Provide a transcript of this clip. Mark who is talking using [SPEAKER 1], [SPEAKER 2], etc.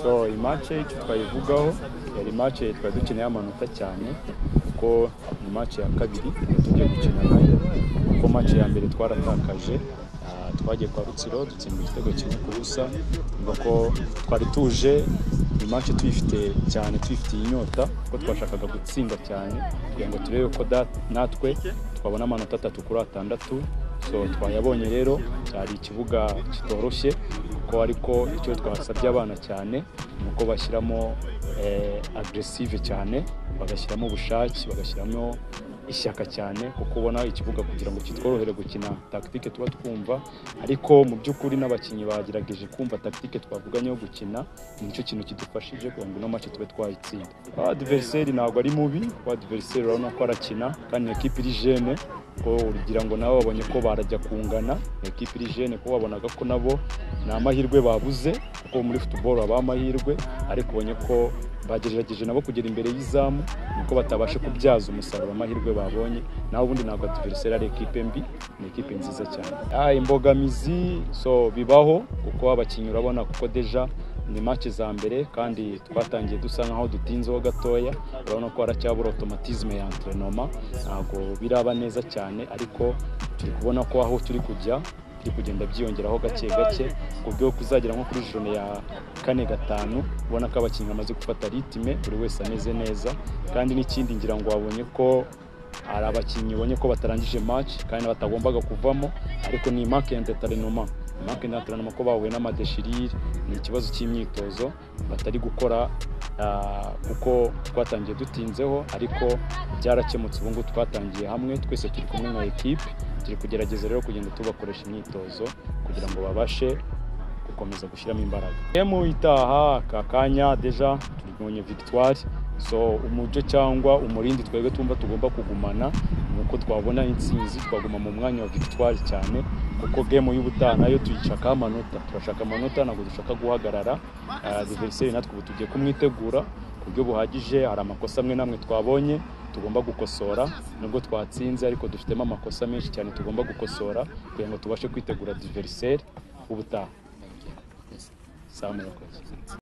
[SPEAKER 1] so iyi mace icyo twayivugaho yari mace twari dukeneye amanota cyane kuko ni mace ya kabiri tugiye gukina nayo kuko mace ya mbere twaratakaje ah, twagiye kwa rutsiro dutsinda igitego kimwe ku busa umva ko twari tuje iyi mace tuyifite cyane tuyifitiye inyota kuko twashakaga gutsinda cyane kugira ngo turebe ko da- natwe twabona amanota atatu kuri atandatu so twayabonye rero cyari ikibuga kitoroshye kuko ariko icyo twasabye abana cyane ni uko bashyiramo eh, agresive cyane bagashyiramo ubushake bagashyiramo ishyaka cyane kuko ubona ikibuga kugira ngo kitworohere gukina tactique tuba twumva ariko mu by'ukuri n'abakinnyi bagerageje kumva tactique twavuganye yo gukina nicyo kintu kidufashije kugira ngo ino match tube twayitsinda adversary ntabwo ari mubi kuko adversary urabona ko arakina kandi ni ekipe iri jeune ko urugira ngo nabo babonye ko barajya kungana ni ekipe iri jeune ko babonaga ko nabo ni amahirwe babuze kuko muri football haba amahirwe ariko ubonye ko bagerageje nabo kugera imbere y'izamu niko batabasha kubyaza umusaruro amahirwe babonye naho ubundi ntabwo adversary ari ekipe mbi ni ekipe nziza cyane ah, imbogamizi so bibaho kuko abakinnyi urabona kuko deja ni match za mbere kandi twatangiye dusa nkaho dutinzeho gatoya urabona ko haracyabura automatisme ya entrenoma ntabwo biraba neza cyane ariko turi kubona ko aho turi kujya biri kugenda byiyongeraho gake gake ku buryo kuzagera nko kuri jone ya kane gatanu ubona ko abakinnyi bamaze gufata ritime buri wese ameze neza kandi n'ikindi ngira ngo wabonye ko hari abakinnyi ubonye ko batarangije match kandi batagombaga kuvamo ariko ni marque y'enterinoma marque y'enterinoma ko bahuye n'amadeshirire ni ikibazo cy'imyitozo batari gukora ah, kuko twatangiye dutinzeho ariko byarakemutse ubu ngubu twatangiye hamwe twese turi kumwe nka ekipe turi kugerageza rero kugenda tubakoresha imyitozo kugira ngo babashe gukomeza gushyiramo imbaraga gemu itaha aka kanya deja tubonye victoire so umuco cyangwa umurindi twebwe tumva tugomba kugumana ni uko twabona intsinzi twaguma mu mwanya wa victoire cyane kuko gemu y'ubutaha nayo tuyishakaho amanota turashaka amanota ntabwo dushaka guhagarara diveriseri natwe ubu tugiye kumwitegura ku buryo buhagije hari amakosa amwe n'amwe twabonye tugomba gukosora nubwo twatsinze ariko dufitemo amakosa menshi cyane tugomba gukosora kugira ngo tubashe kwitegura diveriseri ubutaha
[SPEAKER 2] Thank you. Yes.
[SPEAKER 1] saa murakoze